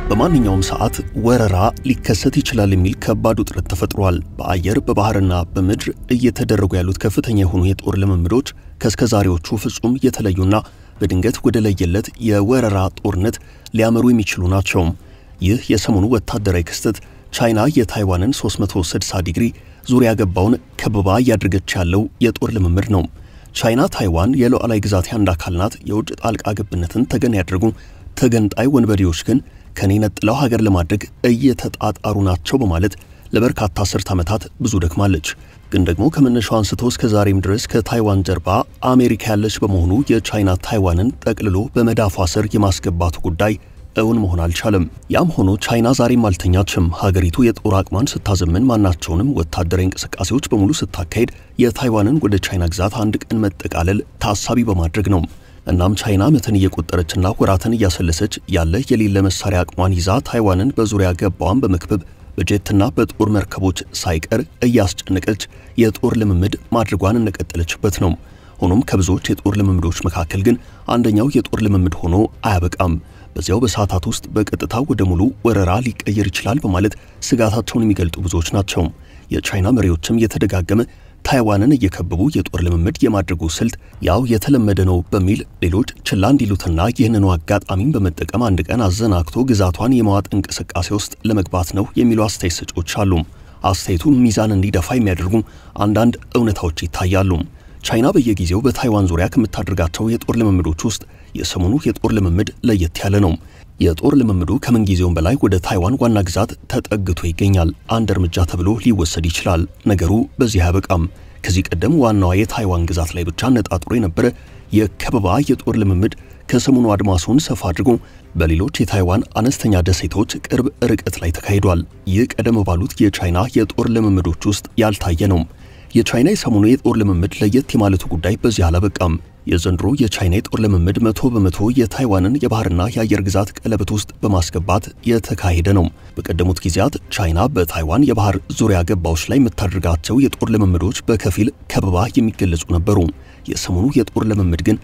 በማንኛውም ሰዓት ወረራ ሊከሰት ይችላል የሚል ከባድ ውጥረት ተፈጥሯል። በአየር በባህርና በምድር እየተደረጉ ያሉት ከፍተኛ የሆኑ የጦር ልምምዶች ከእስከዛሬዎቹ ፍጹም የተለዩና በድንገት ወደ ለየለት የወረራ ጦርነት ሊያመሩ የሚችሉ ናቸው። ይህ የሰሞኑ ወታደራዊ ክስተት ቻይና የታይዋንን 360 ዲግሪ ዙሪያ ገባውን ከበባ እያደረገች ያለው የጦር ልምምድ ነው። ቻይና ታይዋን የሉዓላዊ ግዛቴ አንድ አካል ናት፣ የውጭ ጣልቃ ገብነትን ተገን ያደረጉ ተገንጣይ ወንበዴዎች ግን ከኔ ነጥለው ሀገር ለማድረግ እየተጣጣሩ ናቸው በማለት ለበርካታ አስርት ዓመታት ብዙ ደክማለች። ግን ደግሞ ከመነሻው አንስቶ እስከ ዛሬም ድረስ ከታይዋን ጀርባ አሜሪካ ያለች በመሆኑ የቻይና ታይዋንን ጠቅልሎ በመዳፏ ስር የማስገባቱ ጉዳይ እውን መሆን አልቻለም። ያም ሆኖ ቻይና ዛሬም አልተኛችም። ሀገሪቱ የጦር አቅሟን ስታዘምን፣ ማናቸውንም ወታደራዊ እንቅስቃሴዎች በሙሉ ስታካሄድ የታይዋንን ወደ ቻይና ግዛት አንድ ቀን መጠቃለል ታሳቢ በማድረግ ነው። እናም ቻይና ዓመትን እየቆጠረችና ወራትን እያሰለሰች ያለ የሌለ መሳሪያ አቅሟን ይዛ ታይዋንን በዙሪያ ገባዋን በመክበብ በጀትና በጦር መርከቦች ሳይቀር እያስጨነቀች የጦር ልምምድ ማድረጓን እንደቀጠለችበት ነው። ሆኖም ከብዙዎች የጦር ልምምዶች መካከል ግን አንደኛው የጦር ልምምድ ሆኖ አያበቃም። በዚያው በሰዓታት ውስጥ በቀጥታ ወደ ሙሉ ወረራ ሊቀየር ይችላል በማለት ስጋታቸውን የሚገልጡ ብዙዎች ናቸው። የቻይና መሪዎችም የተደጋገመ ታይዋንን እየከበቡ የጦር ልምምድ የማድረጉ ስልት ያው የተለመደ ነው በሚል ሌሎች ችላ እንዲሉትና ይህንኑ አጋጣሚን በመጠቀም አንድ ቀን አዘናግቶ ግዛቷን የመዋጥ እንቅስቃሴ ውስጥ ለመግባት ነው የሚሉ አስተያየት ሰጪዎች አሉ። አስተያየቱ ሚዛን እንዲደፋ የሚያደርጉ አንዳንድ እውነታዎች ይታያሉ። ቻይና በየጊዜው በታይዋን ዙሪያ ከምታደርጋቸው የጦር ልምምዶች ውስጥ የሰሞኑ የጦር ልምምድ ለየት ያለ ነው። የጦር ልምምዱ ከምንጊዜውም በላይ ወደ ታይዋን ዋና ግዛት ተጠግቶ ይገኛል። አንድ እርምጃ ተብሎ ሊወሰድ ይችላል። ነገሩ በዚህ አያበቃም። ከዚህ ቀደም ዋናዋ የታይዋን ግዛት ላይ ብቻ ነጣጥሮ የነበረ የከበባ የጦር ልምምድ ከሰሞኑ አድማሱን ሰፋ አድርጎ በሌሎች የታይዋን አነስተኛ ደሴቶች ቅርብ ርቀት ላይ ተካሂዷል። ይህ ቀደም ባሉት የቻይና የጦር ልምምዶች ውስጥ ያልታየ ነው። የቻይና የሰሞኑ የጦር ልምምድ ለየት የማለቱ ጉዳይ በዚህ አላበቃም። የዘንድሮ የቻይና የጦር ልምምድ መቶ በመቶ የታይዋንን የባህርና የአየር ግዛት ቀለበት ውስጥ በማስገባት የተካሄደ ነው። በቀደሙት ጊዜያት ቻይና በታይዋን የባህር ዙሪያ ገባዎች ላይ የምታደርጋቸው የጦር ልምምዶች በከፊል ከበባ የሚገለጹ ነበሩ። የሰሞኑ የጦር ልምምድ ግን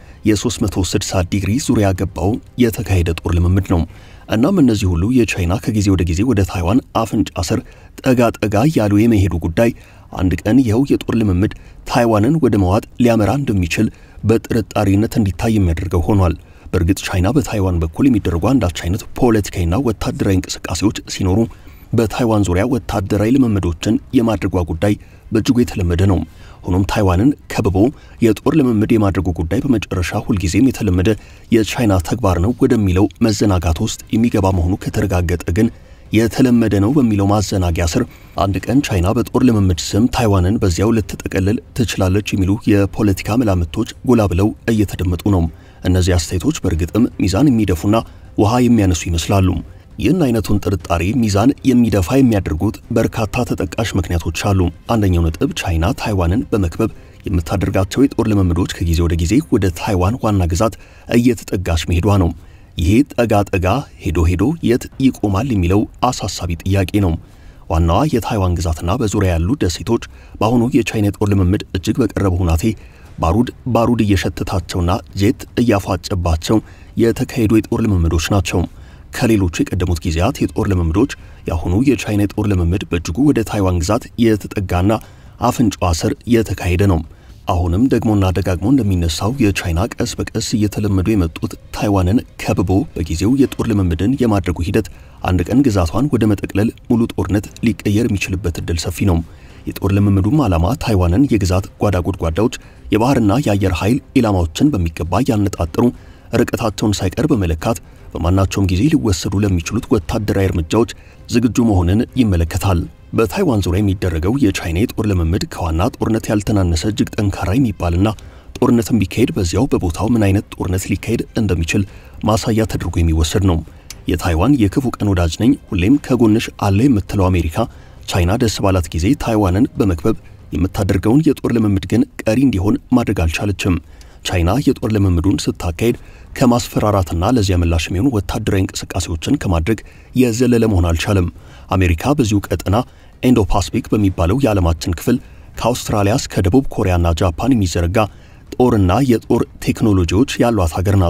የ360 ዲግሪ ዙሪያ ገባው የተካሄደ ጦር ልምምድ ነው። እናም እነዚህ ሁሉ የቻይና ከጊዜ ወደ ጊዜ ወደ ታይዋን አፍንጫ ስር ጠጋ ጠጋ ያሉ የመሄዱ ጉዳይ አንድ ቀን ይኸው የጦር ልምምድ ታይዋንን ወደ መዋጥ ሊያመራ እንደሚችል በጥርጣሬነት እንዲታይ የሚያደርገው ሆኗል። በእርግጥ ቻይና በታይዋን በኩል የሚደረጉ አንዳች አይነት ፖለቲካዊና ወታደራዊ እንቅስቃሴዎች ሲኖሩ በታይዋን ዙሪያ ወታደራዊ ልምምዶችን የማድረጓ ጉዳይ በእጅጉ የተለመደ ነው። ሆኖም ታይዋንን ከብቦ የጦር ልምምድ የማድረጉ ጉዳይ በመጨረሻ ሁልጊዜም የተለመደ የቻይና ተግባር ነው ወደሚለው መዘናጋት ውስጥ የሚገባ መሆኑ ከተረጋገጠ ግን የተለመደ ነው በሚለው ማዘናጊያ ስር አንድ ቀን ቻይና በጦር ልምምድ ስም ታይዋንን በዚያው ልትጠቀልል ትችላለች የሚሉ የፖለቲካ መላምቶች ጎላ ብለው እየተደመጡ ነው። እነዚህ አስተያየቶች በእርግጥም ሚዛን የሚደፉና ውሃ የሚያነሱ ይመስላሉ። ይህን አይነቱን ጥርጣሬ ሚዛን የሚደፋ የሚያደርጉት በርካታ ተጠቃሽ ምክንያቶች አሉ። አንደኛው ነጥብ ቻይና ታይዋንን በመክበብ የምታደርጋቸው የጦር ልምምዶች ከጊዜ ወደ ጊዜ ወደ ታይዋን ዋና ግዛት እየተጠጋች መሄዷ ነው። ይሄ ጠጋ ጠጋ ሄዶ ሄዶ የት ይቆማል የሚለው አሳሳቢ ጥያቄ ነው። ዋናዋ የታይዋን ግዛትና በዙሪያ ያሉ ደሴቶች በአሁኑ የቻይና የጦር ልምምድ እጅግ በቀረበ ሁናቴ ባሩድ ባሩድ እየሸተታቸውና ጄት እያፏጨባቸው የተካሄዱ የጦር ልምምዶች ናቸው። ከሌሎቹ የቀደሙት ጊዜያት የጦር ልምምዶች የአሁኑ የቻይና የጦር ልምምድ በእጅጉ ወደ ታይዋን ግዛት የተጠጋና አፍንጫዋ ስር የተካሄደ ነው። አሁንም ደግሞና ደጋግሞ እንደሚነሳው የቻይና ቀስ በቀስ እየተለመዱ የመጡት ታይዋንን ከብቦ በጊዜው የጦር ልምምድን የማድረጉ ሂደት አንድ ቀን ግዛቷን ወደ መጠቅለል ሙሉ ጦርነት ሊቀየር የሚችልበት እድል ሰፊ ነው። የጦር ልምምዱም ዓላማ ታይዋንን የግዛት ጓዳ ጎድጓዳዎች፣ የባህርና የአየር ኃይል ኢላማዎችን በሚገባ ያነጣጠሩ ርቀታቸውን ሳይቀር በመለካት በማናቸውም ጊዜ ሊወሰዱ ለሚችሉት ወታደራዊ እርምጃዎች ዝግጁ መሆንን ይመለከታል። በታይዋን ዙሪያ የሚደረገው የቻይና የጦር ልምምድ ከዋና ጦርነት ያልተናነሰ እጅግ ጠንካራ የሚባልና ጦርነትን ቢካሄድ በዚያው በቦታው ምን አይነት ጦርነት ሊካሄድ እንደሚችል ማሳያ ተደርጎ የሚወሰድ ነው። የታይዋን የክፉ ቀን ወዳጅ ነኝ፣ ሁሌም ከጎንሽ አለ የምትለው አሜሪካ ቻይና ደስ ባላት ጊዜ ታይዋንን በመክበብ የምታደርገውን የጦር ልምምድ ግን ቀሪ እንዲሆን ማድረግ አልቻለችም። ቻይና የጦር ልምምዱን ስታካሄድ ከማስፈራራትና ለዚያ ምላሽ የሚሆኑ ወታደራዊ እንቅስቃሴዎችን ከማድረግ የዘለለ መሆን አልቻለም። አሜሪካ በዚሁ ቀጠና ኢንዶ ፓስፊክ በሚባለው የዓለማችን ክፍል ከአውስትራሊያ እስከ ደቡብ ኮሪያና ጃፓን የሚዘረጋ ጦርና የጦር ቴክኖሎጂዎች ያሏት ሀገር ናት።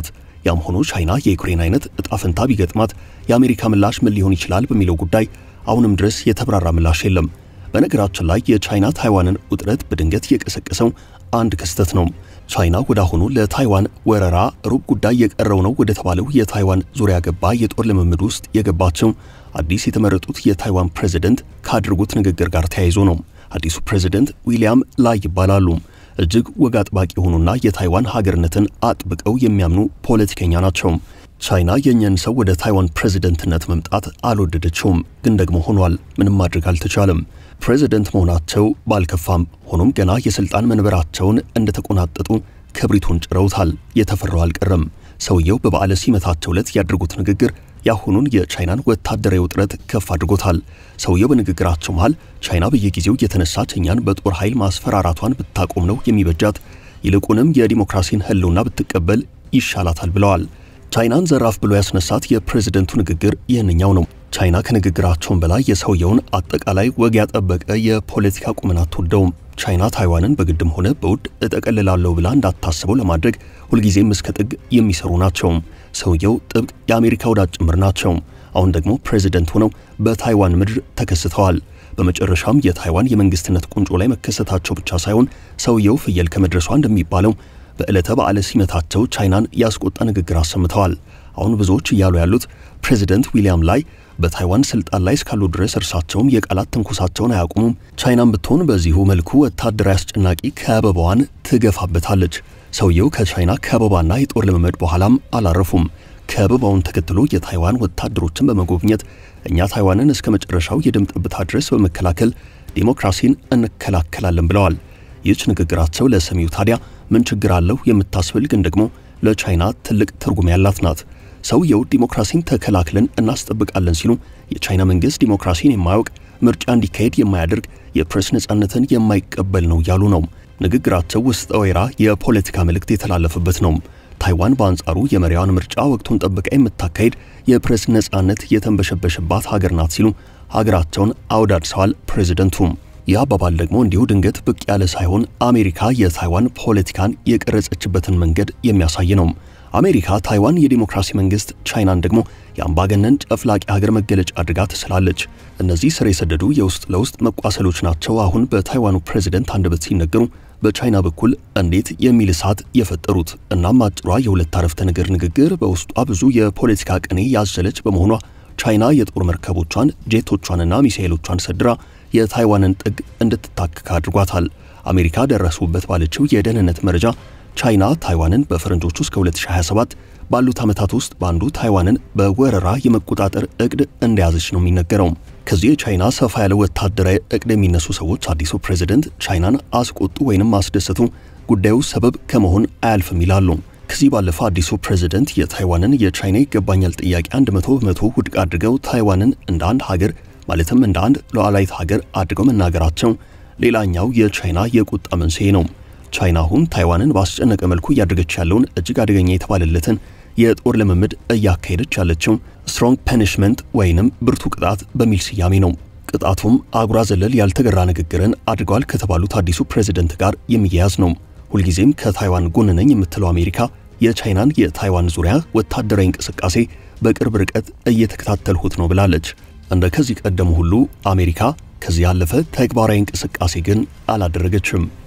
ያም ሆኖ ቻይና የዩክሬን አይነት እጣ ፈንታ ቢገጥማት የአሜሪካ ምላሽ ምን ሊሆን ይችላል በሚለው ጉዳይ አሁንም ድረስ የተብራራ ምላሽ የለም። በነገራችን ላይ የቻይና ታይዋንን ውጥረት በድንገት የቀሰቀሰው አንድ ክስተት ነው። ቻይና ወደ አሁኑ ለታይዋን ወረራ ሩብ ጉዳይ የቀረው ነው ወደ ተባለው የታይዋን ዙሪያ ገባ የጦር ልምምድ ውስጥ የገባቸው አዲስ የተመረጡት የታይዋን ፕሬዝደንት ካደረጉት ንግግር ጋር ተያይዞ ነው። አዲሱ ፕሬዝደንት ዊሊያም ላይ ይባላሉ። እጅግ ወግ አጥባቂ የሆኑና የታይዋን ሀገርነትን አጥብቀው የሚያምኑ ፖለቲከኛ ናቸው። ቻይና የእኛን ሰው ወደ ታይዋን ፕሬዝደንትነት መምጣት አልወደደችውም፣ ግን ደግሞ ሆኗል። ምንም ማድረግ አልተቻለም። ፕሬዝደንት መሆናቸው ባልከፋም፣ ሆኖም ገና የስልጣን መንበራቸውን እንደተቆናጠጡ ክብሪቱን ጭረውታል። የተፈራው አልቀረም። ሰውየው በበዓለ ሲመታቸው ዕለት ያደርጉት ንግግር የአሁኑን የቻይናን ወታደራዊ ውጥረት ከፍ አድርጎታል። ሰውየው በንግግራቸው መሃል ቻይና በየጊዜው የተነሳች እኛን በጦር ኃይል ማስፈራራቷን ብታቆም ነው የሚበጃት፣ ይልቁንም የዲሞክራሲን ሕልውና ብትቀበል ይሻላታል ብለዋል። ቻይናን ዘራፍ ብሎ ያስነሳት የፕሬዝደንቱ ንግግር ይህንኛው ነው። ቻይና ከንግግራቸውን በላይ የሰውየውን አጠቃላይ ወግ ያጠበቀ የፖለቲካ ቁመና አትወደውም። ቻይና ታይዋንን በግድም ሆነ በውድ እጠቀልላለሁ ብላ እንዳታስበው ለማድረግ ሁልጊዜም እስከ ጥግ የሚሰሩ ናቸው። ሰውየው ጥብቅ የአሜሪካ ወዳጅ ጭምር ናቸው። አሁን ደግሞ ፕሬዝደንት ሆነው በታይዋን ምድር ተከስተዋል። በመጨረሻም የታይዋን የመንግስትነት ቁንጮ ላይ መከሰታቸው ብቻ ሳይሆን ሰውየው ፍየል ከመድረሷ እንደሚባለው በዕለተ በዓለ ሲመታቸው ቻይናን ያስቆጣ ንግግር አሰምተዋል። አሁን ብዙዎች እያሉ ያሉት ፕሬዝደንት ዊሊያም ላይ በታይዋን ስልጣን ላይ እስካሉ ድረስ እርሳቸውም የቃላት ትንኮሳቸውን አያቁሙም። ቻይናም ብትሆን በዚሁ መልኩ ወታደራዊ አስጨናቂ ከበባዋን ትገፋበታለች። ሰውየው ከቻይና ከበባና የጦር ልምምድ በኋላም አላረፉም። ከበባውን ተከትሎ የታይዋን ወታደሮችን በመጎብኘት እኛ ታይዋንን እስከ መጨረሻው የደም ጠብታ ድረስ በመከላከል ዲሞክራሲን እንከላከላለን ብለዋል። ይህች ንግግራቸው ለሰሚው ታዲያ ምን ችግር አለው የምታስብል ግን ደግሞ ለቻይና ትልቅ ትርጉም ያላት ናት። ሰውየው ዲሞክራሲን ተከላክለን እናስጠብቃለን ሲሉ የቻይና መንግስት ዲሞክራሲን የማያውቅ ምርጫ እንዲካሄድ የማያደርግ የፕሬስ ነጻነትን የማይቀበል ነው ያሉ ነው። ንግግራቸው ውስጠ ወይራ የፖለቲካ መልእክት የተላለፈበት ነው። ታይዋን በአንጻሩ የመሪዋን ምርጫ ወቅቱን ጠብቃ የምታካሄድ የፕሬስ ነጻነት የተንበሸበሸባት ሀገር ናት ሲሉ ሀገራቸውን አወዳድሰዋል ፕሬዝደንቱ። ይህ አባባል ደግሞ እንዲሁ ድንገት ብቅ ያለ ሳይሆን አሜሪካ የታይዋን ፖለቲካን የቀረጸችበትን መንገድ የሚያሳይ ነው። አሜሪካ ታይዋን የዲሞክራሲ መንግስት፣ ቻይናን ደግሞ የአምባገነን ጨፍላቂ ሀገር መገለጫ አድርጋ ትስላለች። እነዚህ ስር የሰደዱ የውስጥ ለውስጥ መቋሰሎች ናቸው አሁን በታይዋኑ ፕሬዝደንት አንደበት ሲነገሩ በቻይና በኩል እንዴት የሚል እሳት የፈጠሩት። እናም አጭሯ የሁለት አረፍተ ነገር ንግግር በውስጧ ብዙ የፖለቲካ ቅኔ ያዘለች በመሆኗ ቻይና የጦር መርከቦቿን ጄቶቿንና ሚሳኤሎቿን ሰድራ የታይዋንን ጥግ እንድትታከክ አድርጓታል። አሜሪካ ደረሱበት ባለችው የደህንነት መረጃ ቻይና ታይዋንን በፈረንጆቹ እስከ 2027 ባሉት ዓመታት ውስጥ በአንዱ ታይዋንን በወረራ የመቆጣጠር እቅድ እንደያዘች ነው የሚነገረው። ከዚህ የቻይና ሰፋ ያለ ወታደራዊ እቅድ የሚነሱ ሰዎች አዲሱ ፕሬዝደንት ቻይናን አስቆጡ ወይንም አስደሰቱ ጉዳዩ ሰበብ ከመሆን አያልፍም ይላሉ። ከዚህ ባለፈ አዲሱ ፕሬዝደንት የታይዋንን የቻይና ይገባኛል ጥያቄ 100 በመቶ ውድቅ አድርገው ታይዋንን እንደ አንድ ሀገር ማለትም እንደ አንድ ሉዓላዊት ሀገር አድርገው መናገራቸው ሌላኛው የቻይና የቁጣ መንስኤ ነው። ቻይና አሁን ታይዋንን ባስጨነቀ መልኩ እያደረገች ያለውን እጅግ አደገኛ የተባለለትን የጦር ልምምድ እያካሄደች ያለችው ስትሮንግ ፐኒሽመንት ወይንም ብርቱ ቅጣት በሚል ስያሜ ነው። ቅጣቱም አጉራ ዘለል ያልተገራ ንግግርን አድርገዋል ከተባሉት አዲሱ ፕሬዝደንት ጋር የሚያያዝ ነው። ሁልጊዜም ከታይዋን ጎን ነኝ የምትለው አሜሪካ የቻይናን የታይዋን ዙሪያ ወታደራዊ እንቅስቃሴ በቅርብ ርቀት እየተከታተልሁት ነው ብላለች። እንደ ከዚህ ቀደሙ ሁሉ አሜሪካ ከዚህ ያለፈ ተግባራዊ እንቅስቃሴ ግን አላደረገችም።